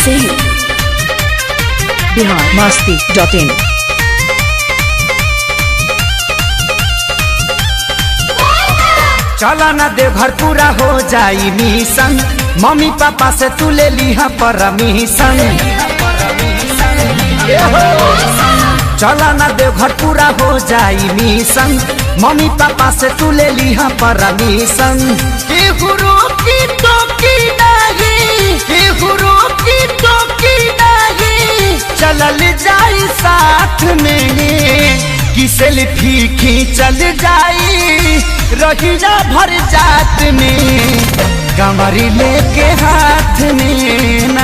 Singh. Bihar Masti dot in चला ना दे घर पूरा हो जाई मिशन मम्मी पापा से तू ले लिहा परमिशन चला ना दे घर पूरा हो जाई मिशन मम्मी पापा से तू ले लिहा परमिशन केहू की टोकी नहीं केहू की टोकी नहीं चलल जाई साथ में कि सेल्फी खींचल जाई रहिया भर जात में कमरी लेके हाथ में ना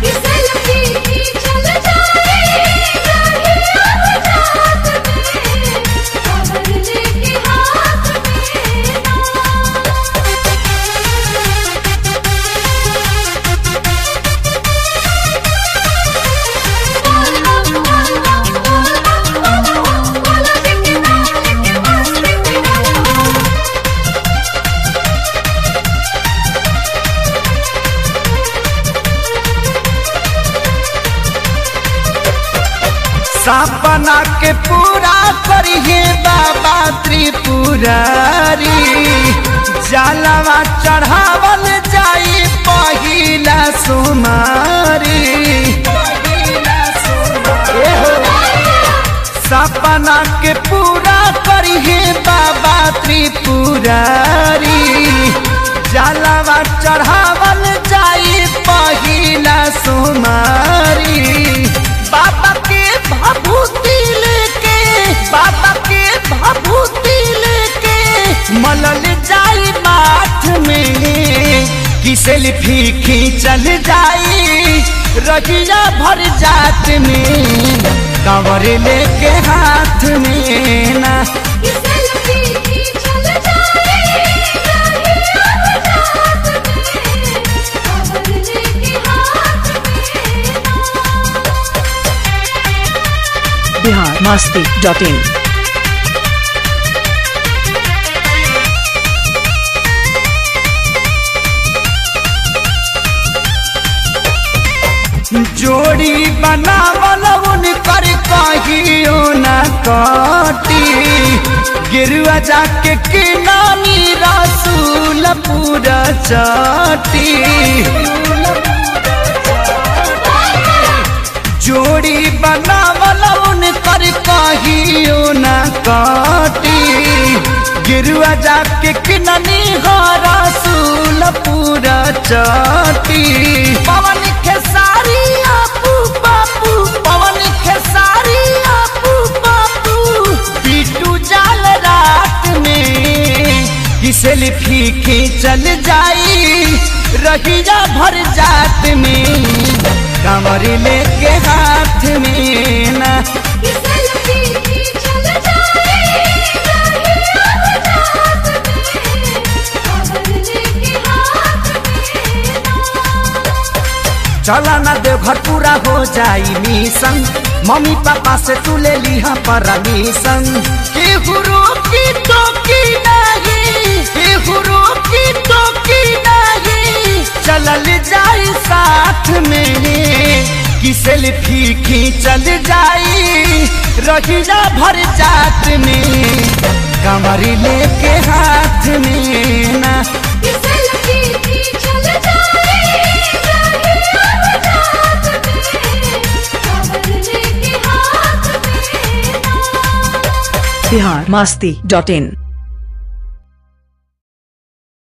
सपना के पूरा करिए बाबा त्रिपुरारी जलवा चढ़ावल जाई पहिला सुमारी सपना के पूरा करिए बाबा त्रिपुरारी जलवा चढ़ावल जाई पहिला सुमारी बाबा के भभूति लेके बाबा के भभूति लेके मलल जाई माथ में कि सेल्फी खींचल जाई रहिया भर जात में कवर लेके हाथ में ना बिहार मस्ती डॉट इन जोड़ी बनावल उनकर कहियो न कटी गिरुआ जाके किनानी रसूल पूरा चाटी जोड़ी बनावल उनकर कहियो न कटी गिरुआ जाके किनानी हो रसूल पूरा चाटी पवन खेसारी आपू बापू पवन खेसारी आपू बापू पीटू जाल रात में कि सेल्फी खींचल जाई रहिया भर जात में कमर लेके हाथ में ना चला ना देव घर पूरा हो जाई मिशन मम्मी पापा से तू ले लिहा परमिशन केहू की टोकी नहीं केहू की टोकी नहीं चलल जाई साथ में कि सेल्फी खींचल जाई रहिया भर जात में कमरी लेके हाथ में ना बिहार मस्ती डॉट इन